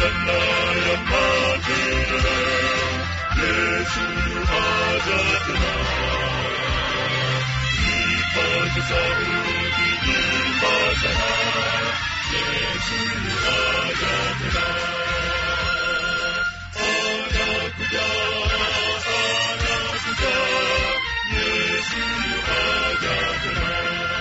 Bwana ya matendo, Yesu yuaja tena. Ipaze sauti, imba sana, Yesu yuaja tena. Anakuja, anakuja, Yesu yuaja tena.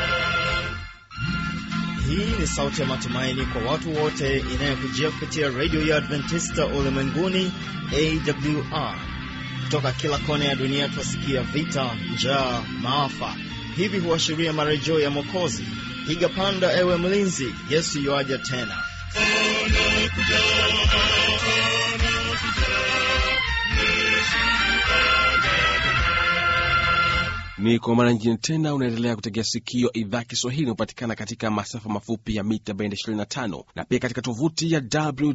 Hii ni sauti ya matumaini kwa watu wote inayokujia kupitia redio ya Adventista ulimwenguni AWR. Kutoka kila kona ya dunia twasikia vita, njaa, maafa. Hivi huashiria marejeo ya Mwokozi. Piga panda, ewe mlinzi, Yesu yuaja tena. Ni kwa mara nyingine tena unaendelea kutegea sikio idhaa Kiswahili inayopatikana katika masafa mafupi ya mita bendi 25 na pia katika tovuti ya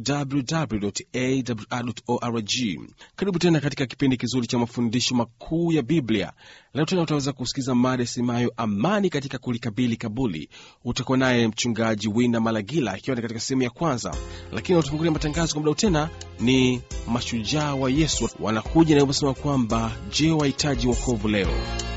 www.awr.org. Karibu tena katika kipindi kizuri cha mafundisho makuu ya Biblia. Leo tena utaweza kusikiza mada semayo amani katika kulikabili kabuli. Utakuwa naye mchungaji Wina Malagila ikiwa ni katika sehemu ya kwanza, lakini watufungulia matangazo kwa muda tena ni mashujaa wa Yesu wanakuja na kusema kwamba je, wahitaji wokovu leo?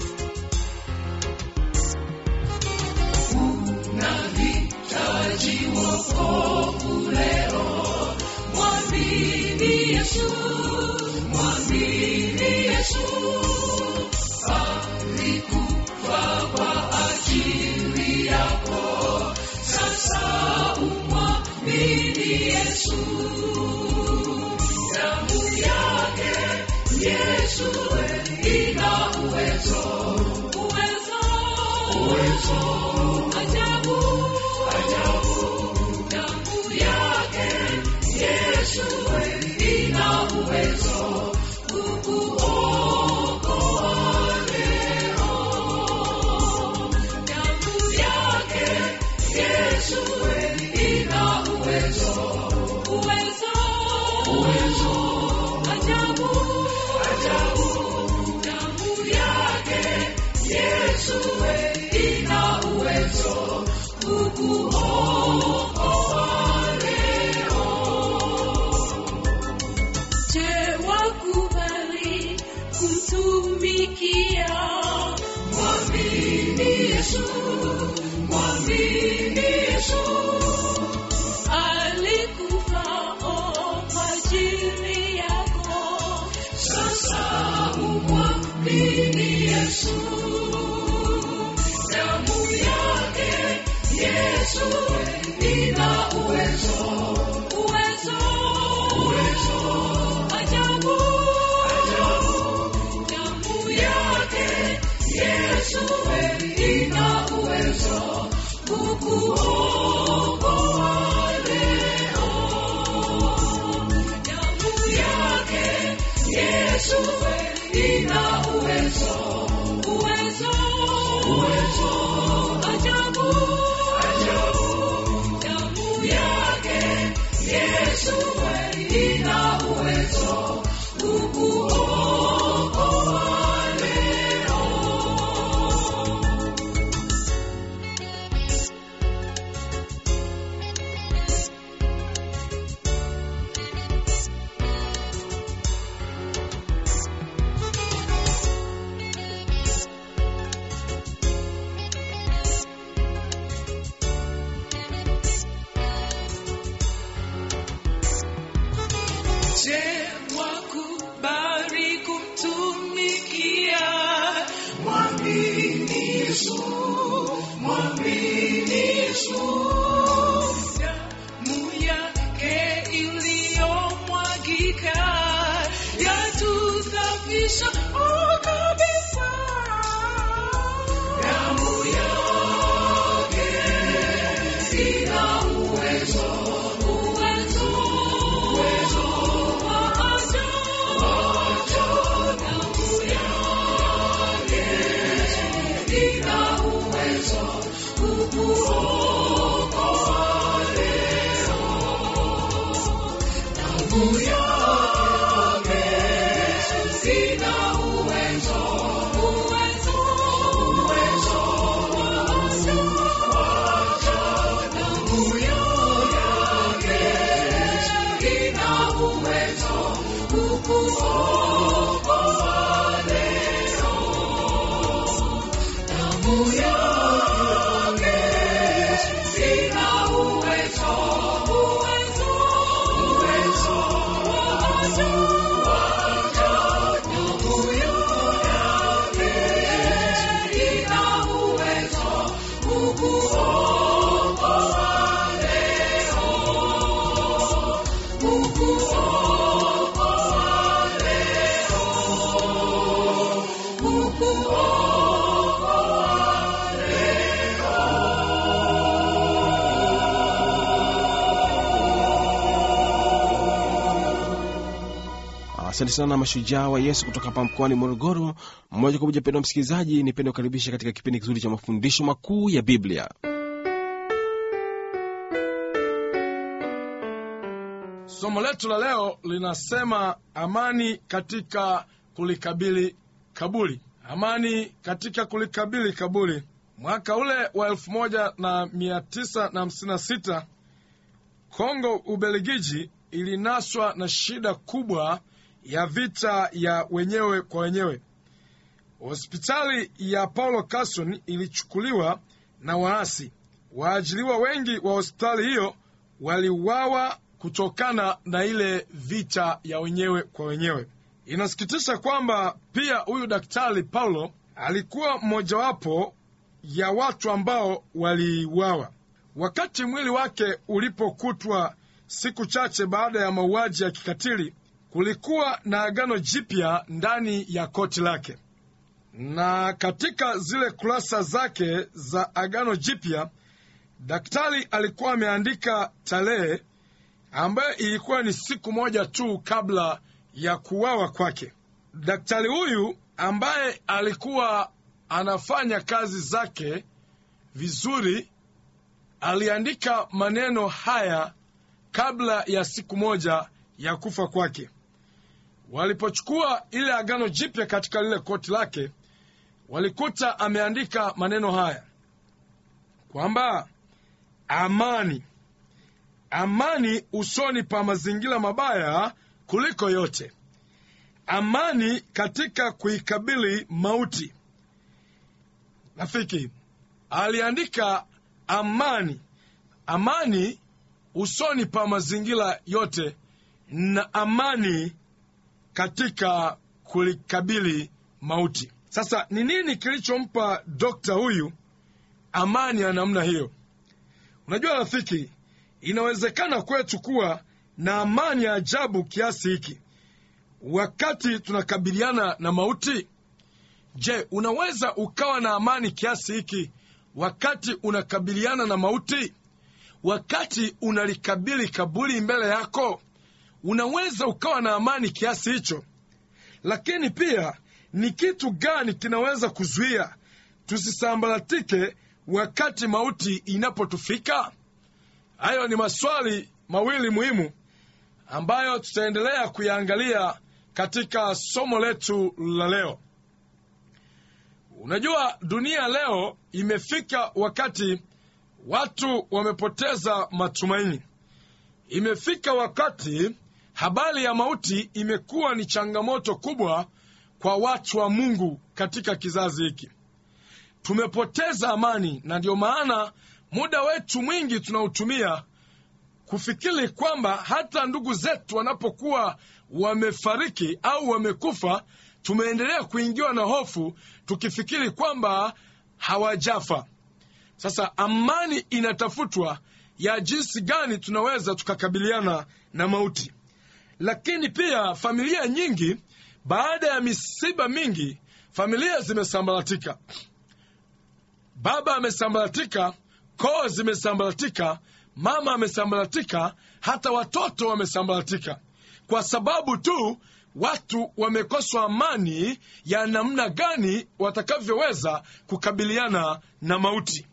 Je, wakubali kumtumikia? Mwamini Yesu, mwamini Yesu. Alikufa kwa ajili yako, sasa umwamini Yesu. Damu yake Yesu ina uwezo, uwezo, uwezo ajabu, ajabu. Damu yake Yesu ina uwezo kukuokoa leo. Damu yake Yesu ina uwezo, uwezo, uwezo ajabu, ajabu. Damu yake Yesu ina uwezo kukuokoa leo. Je, wakubali kumtumikia? Mwamini Yesu, mwamini Yesu. Damu yake iliyomwagika yatudhafisha oh, kabisa. Damu yake ina uwezo, uwezo, uwezo wa ajabu. Damu yake ina uwezo kukuokoa leo. Damu yake ina Asante sana mashujaa wa Yesu kutoka hapa mkoani Morogoro. Moja kwa moja, mpendwa msikilizaji, nipende kukaribisha katika kipindi kizuri cha mafundisho makuu ya Biblia. Somo letu la leo linasema amani katika kulikabili kaburi. Amani katika kulikabili kaburi. Mwaka ule wa elfu moja na mia tisa na hamsini na sita Kongo Ubelgiji ilinaswa na shida kubwa ya vita ya wenyewe kwa wenyewe. Hospitali ya Paulo Carson ilichukuliwa na waasi. Waajiliwa wengi wa hospitali hiyo waliuawa kutokana na ile vita ya wenyewe kwa wenyewe. Inasikitisha kwamba pia huyu daktari Paulo alikuwa mmojawapo ya watu ambao waliuawa. Wakati mwili wake ulipokutwa siku chache baada ya mauaji ya kikatili, kulikuwa na agano jipya ndani ya koti lake, na katika zile kurasa zake za agano jipya daktari alikuwa ameandika tarehe ambayo ilikuwa ni siku moja tu kabla ya kuuawa kwake. Daktari huyu ambaye alikuwa anafanya kazi zake vizuri, aliandika maneno haya kabla ya siku moja ya kufa kwake. Walipochukua ile agano jipya katika lile koti lake, walikuta ameandika maneno haya kwamba amani amani usoni pa mazingira mabaya kuliko yote, amani katika kuikabili mauti. Rafiki aliandika amani, amani usoni pa mazingira yote, na amani katika kulikabili mauti. Sasa ni nini kilichompa dokta huyu amani ya namna hiyo? Unajua rafiki, inawezekana kwetu kuwa na amani ya ajabu kiasi hiki wakati tunakabiliana na mauti. Je, unaweza ukawa na amani kiasi hiki wakati unakabiliana na mauti? Wakati unalikabili kaburi mbele yako, unaweza ukawa na amani kiasi hicho? Lakini pia ni kitu gani kinaweza kuzuia tusisambaratike wakati mauti inapotufika? Hayo ni maswali mawili muhimu ambayo tutaendelea kuyaangalia katika somo letu la leo. Unajua, dunia leo imefika wakati watu wamepoteza matumaini. Imefika wakati habari ya mauti imekuwa ni changamoto kubwa kwa watu wa Mungu katika kizazi hiki. Tumepoteza amani, na ndio maana muda wetu mwingi tunautumia kufikiri kwamba hata ndugu zetu wanapokuwa wamefariki au wamekufa, tumeendelea kuingiwa na hofu tukifikiri kwamba hawajafa. Sasa amani inatafutwa ya jinsi gani tunaweza tukakabiliana na mauti. Lakini pia familia nyingi, baada ya misiba mingi, familia zimesambaratika. Baba amesambaratika, koo zimesambaratika, mama amesambaratika, hata watoto wamesambaratika, kwa sababu tu watu wamekoswa amani ya namna gani watakavyoweza kukabiliana na mauti.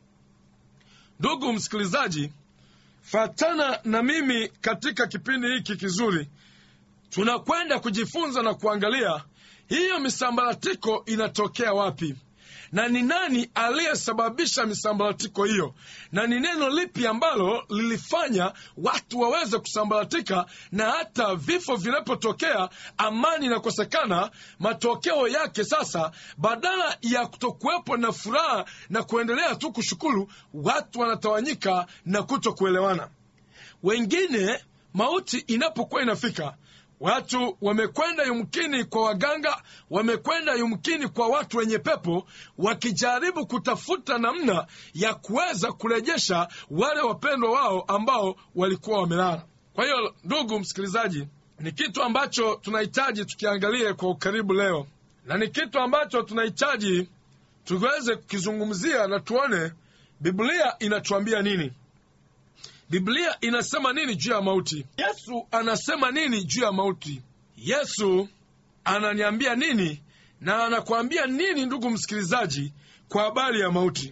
Ndugu msikilizaji, fatana na mimi katika kipindi hiki kizuri, tunakwenda kujifunza na kuangalia hiyo misambaratiko inatokea wapi na ni nani aliyesababisha misambaratiko hiyo, na ni neno lipi ambalo lilifanya watu waweze kusambaratika, na hata vifo vinapotokea, amani inakosekana. Matokeo yake sasa, badala ya kutokuwepo na furaha na kuendelea tu kushukuru, watu wanatawanyika na kutokuelewana. Wengine mauti inapokuwa inafika watu wamekwenda yumkini kwa waganga, wamekwenda yumkini kwa watu wenye pepo, wakijaribu kutafuta namna ya kuweza kurejesha wale wapendwa wao ambao walikuwa wamelala. Kwa hiyo, ndugu msikilizaji, ni kitu ambacho tunahitaji tukiangalie kwa ukaribu leo, na ni kitu ambacho tunahitaji tuweze kukizungumzia na tuone Biblia inatuambia nini. Biblia inasema nini juu ya mauti? Yesu anasema nini juu ya mauti? yesu ananiambia nini na anakuambia nini ndugu msikilizaji kwa habari ya mauti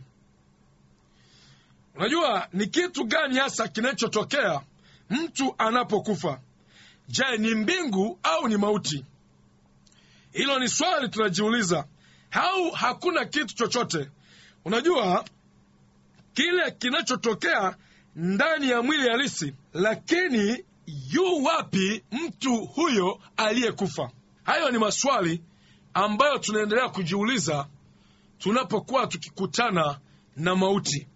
unajua ni kitu gani hasa kinachotokea mtu anapokufa je ni mbingu au ni mauti hilo ni swali tunajiuliza au hakuna kitu chochote unajua kile kinachotokea ndani ya mwili halisi lakini yu wapi mtu huyo aliyekufa hayo ni maswali ambayo tunaendelea kujiuliza tunapokuwa tukikutana na mauti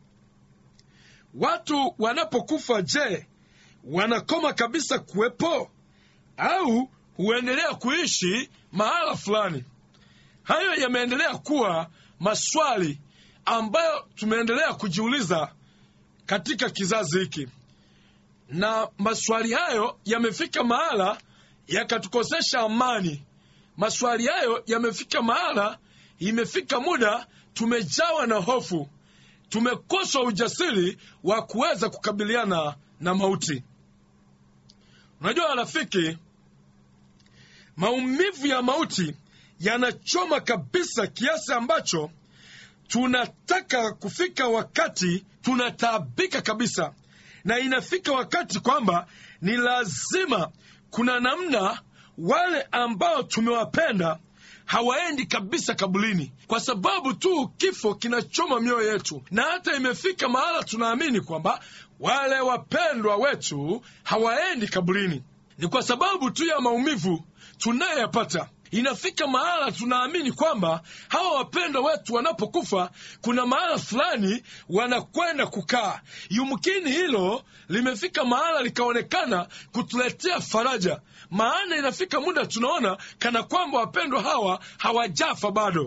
watu wanapokufa je wanakoma kabisa kuwepo au huendelea kuishi mahala fulani hayo yameendelea kuwa maswali ambayo tumeendelea kujiuliza katika kizazi hiki na maswali hayo yamefika mahala yakatukosesha amani maswali hayo yamefika mahala imefika muda tumejawa na hofu tumekosa ujasiri wa kuweza kukabiliana na mauti unajua rafiki maumivu ya mauti yanachoma kabisa kiasi ambacho tunataka kufika wakati tunataabika kabisa na inafika wakati kwamba ni lazima kuna namna wale ambao tumewapenda hawaendi kabisa kabulini kwa sababu tu kifo kinachoma mioyo yetu na hata imefika mahala tunaamini kwamba wale wapendwa wetu hawaendi kabulini ni kwa sababu tu ya maumivu tunayoyapata inafika mahala tunaamini kwamba hawa wapendwa wetu wanapokufa kuna mahala fulani wanakwenda kukaa yumkini hilo limefika mahala likaonekana kutuletea faraja maana inafika muda tunaona kana kwamba wapendwa hawa hawajafa bado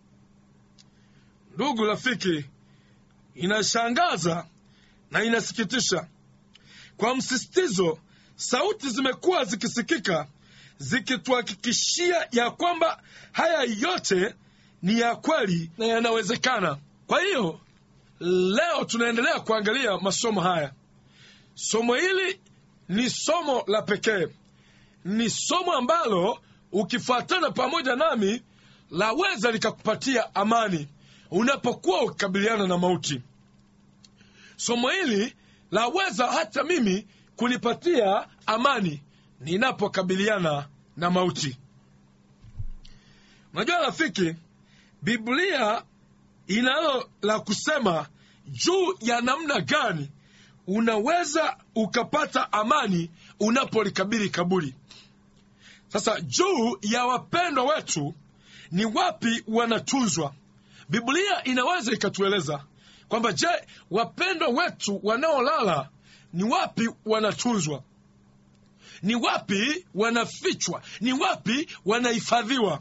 ndugu rafiki inashangaza na inasikitisha kwa msisitizo sauti zimekuwa zikisikika zikituhakikishia ya kwamba haya yote ni ya kweli na yanawezekana kwa hiyo leo tunaendelea kuangalia masomo haya somo hili ni somo la pekee ni somo ambalo ukifuatana pamoja nami laweza likakupatia amani unapokuwa ukikabiliana na mauti somo hili laweza hata mimi kunipatia amani ninapokabiliana na mauti unajua rafiki biblia inalo la kusema juu ya namna gani unaweza ukapata amani unapolikabili kaburi sasa juu ya wapendwa wetu ni wapi wanatunzwa biblia inaweza ikatueleza kwamba je wapendwa wetu wanaolala ni wapi wanatunzwa ni wapi wanafichwa ni wapi wanahifadhiwa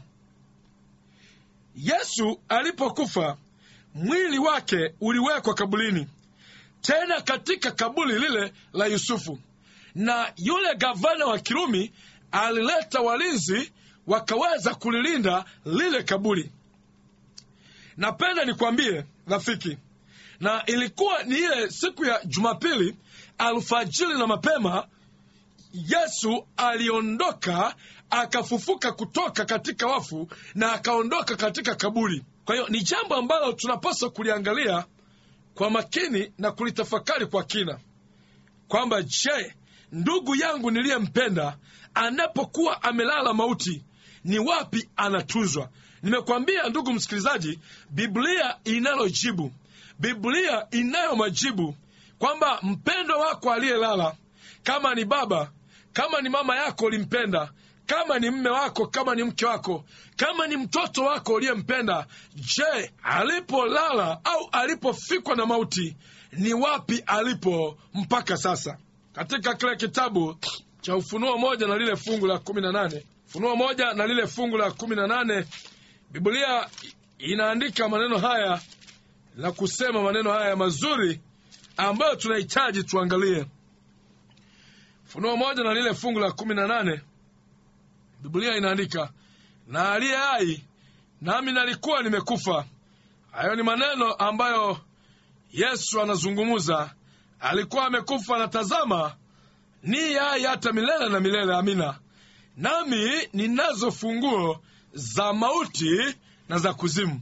yesu alipokufa mwili wake uliwekwa kabulini tena katika kaburi lile la yusufu na yule gavana wa kirumi alileta walinzi wakaweza kulilinda lile kaburi napenda nikwambie rafiki na ilikuwa ni ile siku ya jumapili alfajiri na mapema yesu aliondoka akafufuka kutoka katika wafu na akaondoka katika kaburi kwa hiyo ni jambo ambalo tunapaswa kuliangalia kwa makini na kulitafakari kwa kina kwamba je ndugu yangu niliyempenda anapokuwa amelala mauti ni wapi anatunzwa nimekwambia ndugu msikilizaji biblia inalo jibu biblia inayo majibu kwamba mpendo wako aliyelala kama ni baba kama ni mama yako ulimpenda kama ni mme wako kama ni mke wako kama ni mtoto wako uliyempenda je alipolala au alipofikwa na mauti ni wapi alipo mpaka sasa katika kile kitabu cha ufunuo moja na lile fungu la kumi na nane ufunuo moja na lile fungu la kumi na nane biblia inaandika maneno haya na kusema maneno haya mazuri ambayo tunahitaji tuangalie funuo moja na lile fungu la kumi na nane biblia inaandika na aliye hai nami nalikuwa nimekufa hayo ni maneno ambayo yesu anazungumuza alikuwa amekufa na tazama ni hai hata milele na milele amina nami ninazo funguo za mauti na za kuzimu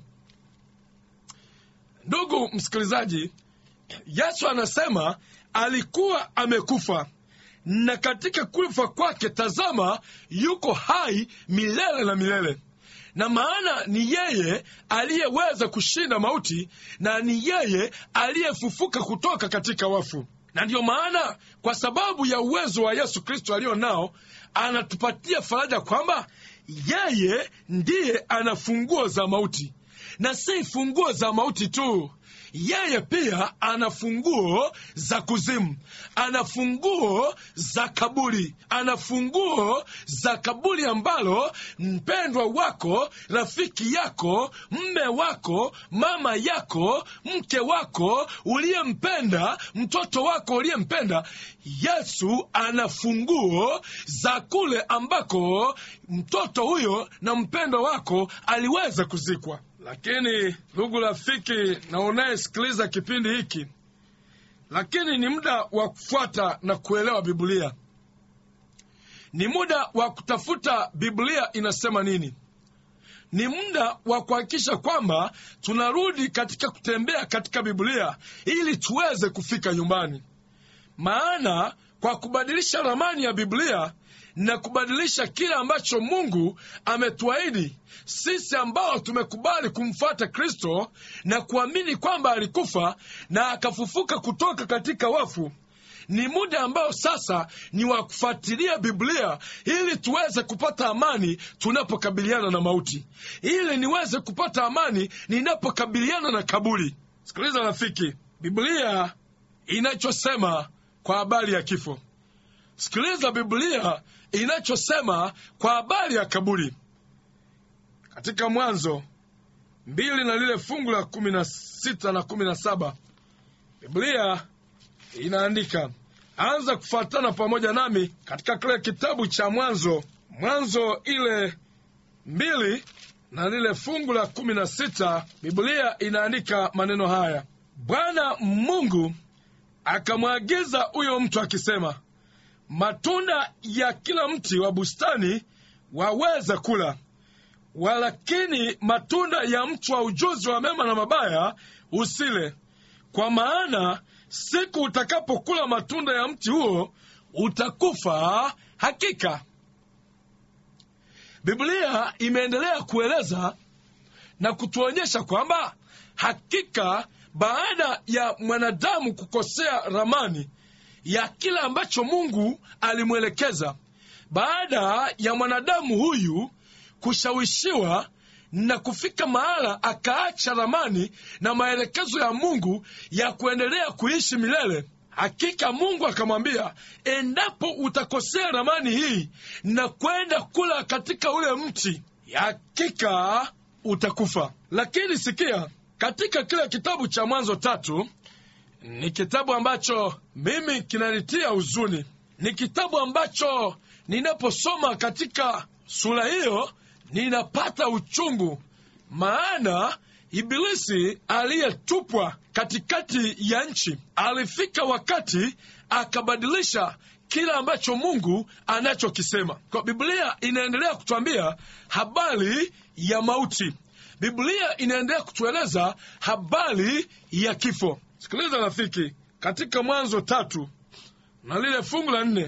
ndugu msikilizaji yesu anasema alikuwa amekufa na katika kufa kwake tazama yuko hai milele na milele na maana ni yeye aliyeweza kushinda mauti na ni yeye aliyefufuka kutoka katika wafu na ndiyo maana kwa sababu ya uwezo wa yesu kristo aliyo nao anatupatia faraja kwamba yeye ndiye ana funguo za mauti na si funguo za mauti tu yeye pia ana funguo za kuzimu ana funguo za kaburi ana funguo za kaburi ambalo mpendwa wako rafiki yako mme wako mama yako mke wako uliyempenda mtoto wako uliyempenda yesu ana funguo za kule ambako mtoto huyo na mpendwa wako aliweza kuzikwa lakini ndugu rafiki na unayesikiliza kipindi hiki lakini ni muda wa kufuata na kuelewa biblia ni muda wa kutafuta biblia inasema nini ni muda wa kuhakikisha kwamba tunarudi katika kutembea katika biblia ili tuweze kufika nyumbani maana kwa kubadilisha ramani ya biblia na kubadilisha kile ambacho mungu ametuahidi sisi ambao tumekubali kumfuata kristo na kuamini kwamba alikufa na akafufuka kutoka katika wafu ni muda ambao sasa ni wa kufuatilia biblia ili tuweze kupata amani tunapokabiliana na mauti ili niweze kupata amani ninapokabiliana na kaburi sikiliza rafiki biblia inachosema kwa habari ya kifo sikiliza biblia inachosema kwa habari ya kaburi katika mwanzo mbili na lile fungu la kumi na sita na kumi na saba biblia inaandika anza kufuatana pamoja nami katika kile kitabu cha mwanzo mwanzo ile mbili na lile fungu la kumi na sita biblia inaandika maneno haya bwana mungu akamwagiza huyo mtu akisema matunda ya kila mti wa bustani waweza kula walakini matunda ya mti wa ujuzi wa mema na mabaya usile kwa maana siku utakapokula matunda ya mti huo utakufa hakika biblia imeendelea kueleza na kutuonyesha kwamba hakika baada ya mwanadamu kukosea ramani ya kile ambacho mungu alimwelekeza baada ya mwanadamu huyu kushawishiwa na kufika mahala akaacha ramani na maelekezo ya mungu ya kuendelea kuishi milele hakika mungu akamwambia endapo utakosea ramani hii na kwenda kula katika ule mti hakika utakufa lakini sikia katika kile kitabu cha mwanzo tatu ni kitabu ambacho mimi kinanitia huzuni ni kitabu ambacho ninaposoma katika sura hiyo ninapata uchungu maana ibilisi aliyetupwa katikati ya nchi alifika wakati akabadilisha kile ambacho mungu anachokisema kwa biblia inaendelea kutwambia habari ya mauti biblia inaendelea kutueleza habari ya kifo sikiliza rafiki katika mwanzo tatu na lile fungu la nne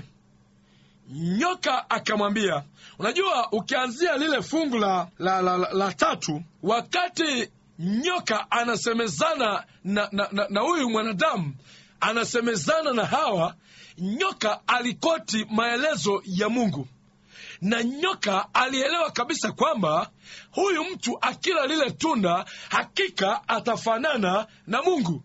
nyoka akamwambia unajua ukianzia lile fungu la, la, la, la, la tatu wakati nyoka anasemezana na na, na, na huyu mwanadamu anasemezana na hawa nyoka alikoti maelezo ya mungu na nyoka alielewa kabisa kwamba huyu mtu akila lile tunda hakika atafanana na mungu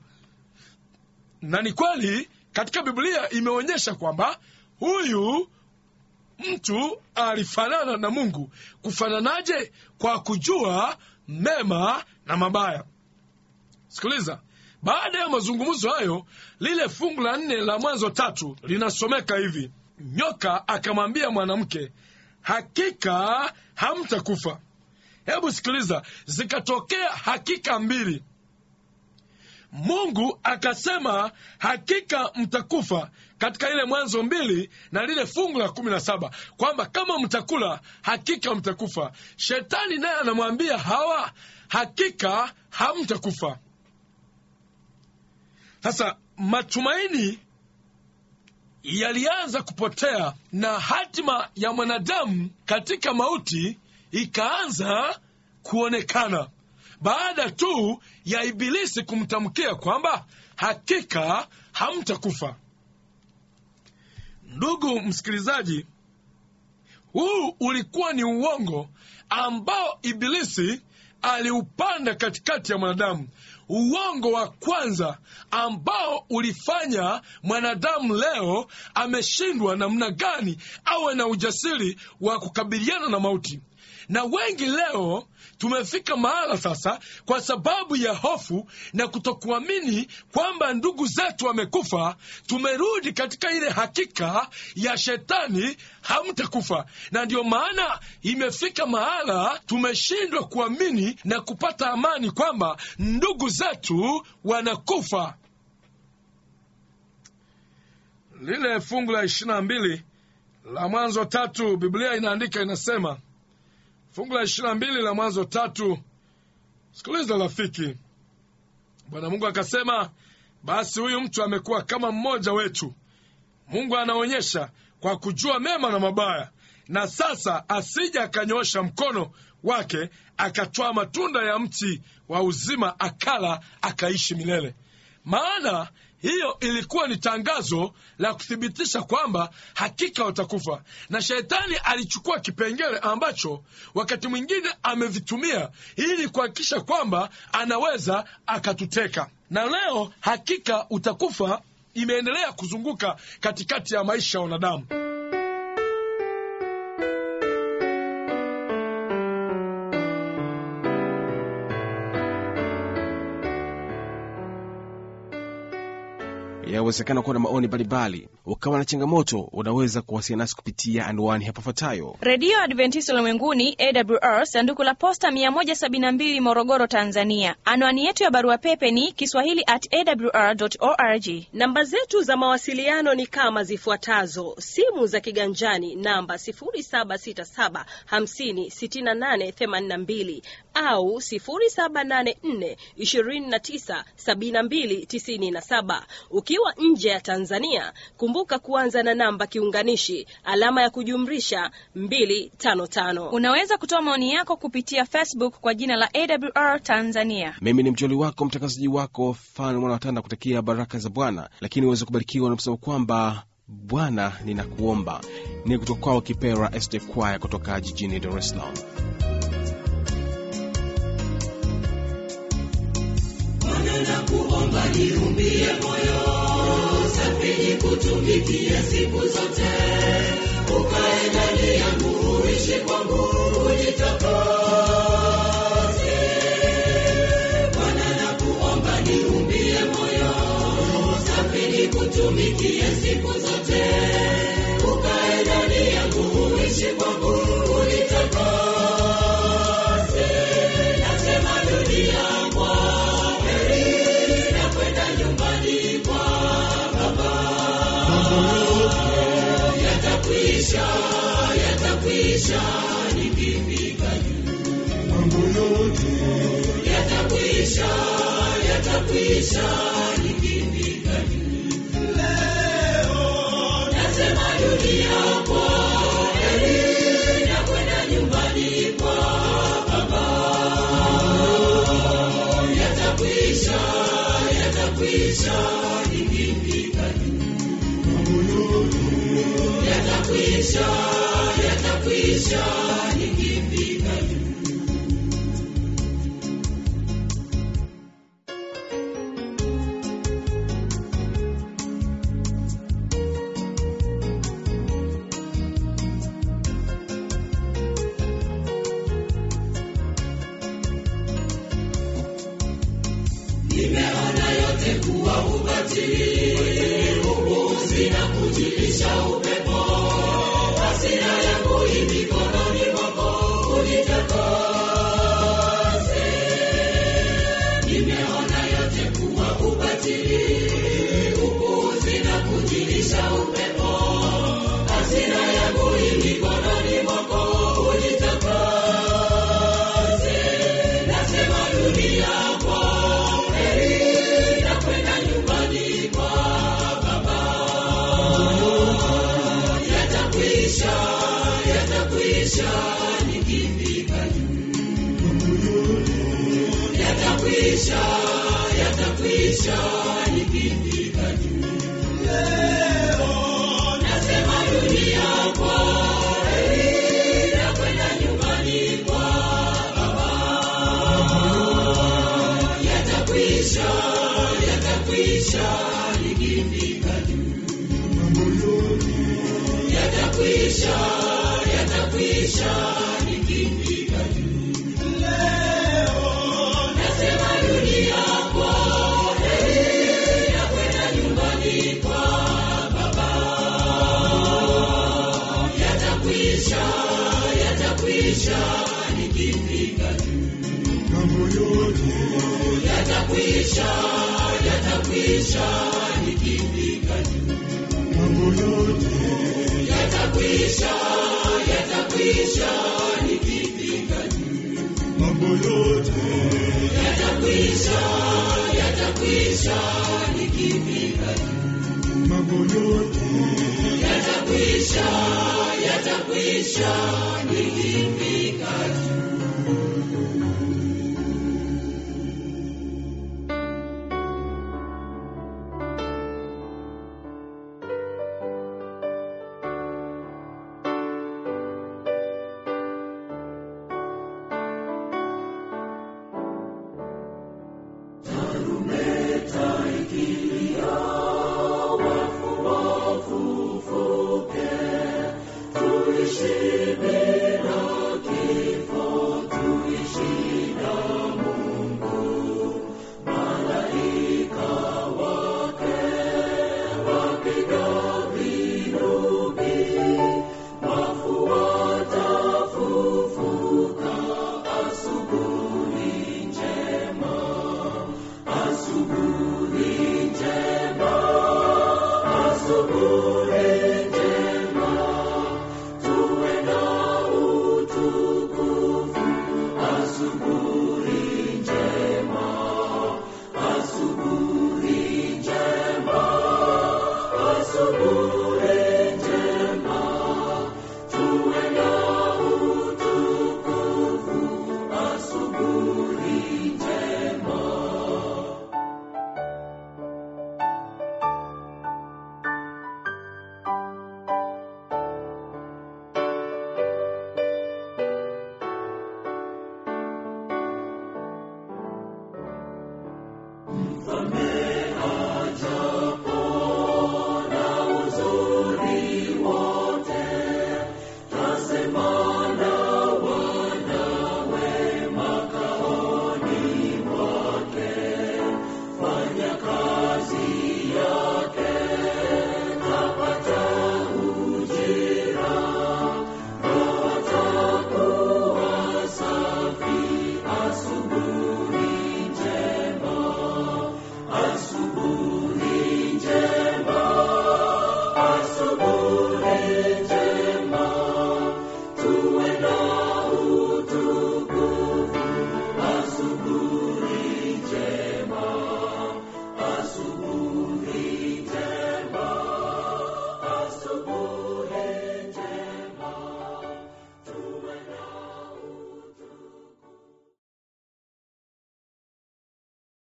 na ni kweli katika biblia imeonyesha kwamba huyu mtu alifanana na mungu kufananaje kwa kujua mema na mabaya sikiliza baada ya mazungumzo hayo lile fungu la nne la mwanzo tatu linasomeka hivi nyoka akamwambia mwanamke hakika hamtakufa hebu sikiliza zikatokea hakika mbili mungu akasema hakika mtakufa katika ile mwanzo mbili na lile fungu la kumi na saba kwamba kama mtakula hakika mtakufa shetani naye anamwambia hawa hakika hamtakufa sasa matumaini yalianza kupotea na hatima ya mwanadamu katika mauti ikaanza kuonekana baada tu ya ibilisi kumtamkia kwamba hakika hamtakufa ndugu msikilizaji huu ulikuwa ni uongo ambao ibilisi aliupanda katikati ya mwanadamu uongo wa kwanza ambao ulifanya mwanadamu leo ameshindwa namna gani awe na ujasiri wa kukabiliana na mauti na wengi leo tumefika mahala sasa kwa sababu ya hofu na kutokuamini kwamba ndugu zetu wamekufa tumerudi katika ile hakika ya shetani hamtakufa na ndiyo maana imefika mahala tumeshindwa kuamini na kupata amani kwamba ndugu zetu wanakufa lile fungu la ishirina mbili la mwanzo tatu biblia inaandika inasema fungu la ishirina mbili la mwanzo tatu sikiliza rafiki bwana mungu akasema basi huyu mtu amekuwa kama mmoja wetu mungu anaonyesha kwa kujua mema na mabaya na sasa asija akanyoosha mkono wake akatwaa matunda ya mti wa uzima akala akaishi milele maana hiyo ilikuwa ni tangazo la kuthibitisha kwamba hakika watakufa na shetani alichukua kipengele ambacho wakati mwingine amevitumia ili kuhakikisha kwamba anaweza akatuteka na leo hakika utakufa imeendelea kuzunguka katikati ya maisha ya wanadamu yawezekana kuwa na maoni mbalimbali ukawa na changamoto unaweza kuwasiliana nasi kupitia anwani hapa ifuatayo redio adventista ulimwenguni awr sanduku la posta 172 morogoro tanzania anwani yetu ya barua pepe ni kiswahili at awr org namba zetu za mawasiliano ni kama zifuatazo simu za kiganjani namba 767 au 784297297 ukiwa nje ya tanzania kumbuka kuanza na namba kiunganishi alama ya kujumrisha 255 unaweza kutoa maoni yako kupitia facebook kwa jina la awr tanzania mimi ni mjoli wako mtangazaji wako fan mwana watanda kutakia baraka za bwana lakini uweze kubarikiwa na kusema kwamba bwana ninakuomba ni kutoka kwao kipera sd kwaya kutoka jijini dar es salaam Bwana nakuomba niumbie moyo safi nikutumikie siku zote, ukae ndani yangu, uishi kwangu, unitakase. Bwana nakuomba niumbie moyo safi nikutumikie siku zote, ukae ndani yangu, uishi kwangu, unitakase. Nasema dunia kwa heri na kwenda nyumbani kwa Baba. Yatakwisha, yatakwisha nikifika juu. Yatakwisha, yatakwisha nikifika juu. Nasema dunia kwa heri na kwenda nyumbani kwa Baba yatakwisha, yatakwisha nikifika juu. Yatakwisha, yatakwisha nikifika juu. Nimeona yote kuwa ubatili, upuuzi na kujilisha upepo. Hasira yangu i mikononi mwako, unitakase. Nimeona yote kuwa yatakwisha nikifika juu yatakwisha yatakwisha nikifika juu nasema dunia kwa heri na kwenda nyumbani kwa baba yatakwisha yatakwisha nikifika juu yatakwisha yatakwisha nikifika juu nasema dunia kwa heri na kwenda nyumbani kwa baba yatakwisha yatakwisha nikifika juu yatakwisha yatakwisha nikifika juu yatakwisha yatakwisha nikifika juu yatakwisha yatakwisha nikifika juu yatakwisha yatakwisha nikifika juu Asubuhi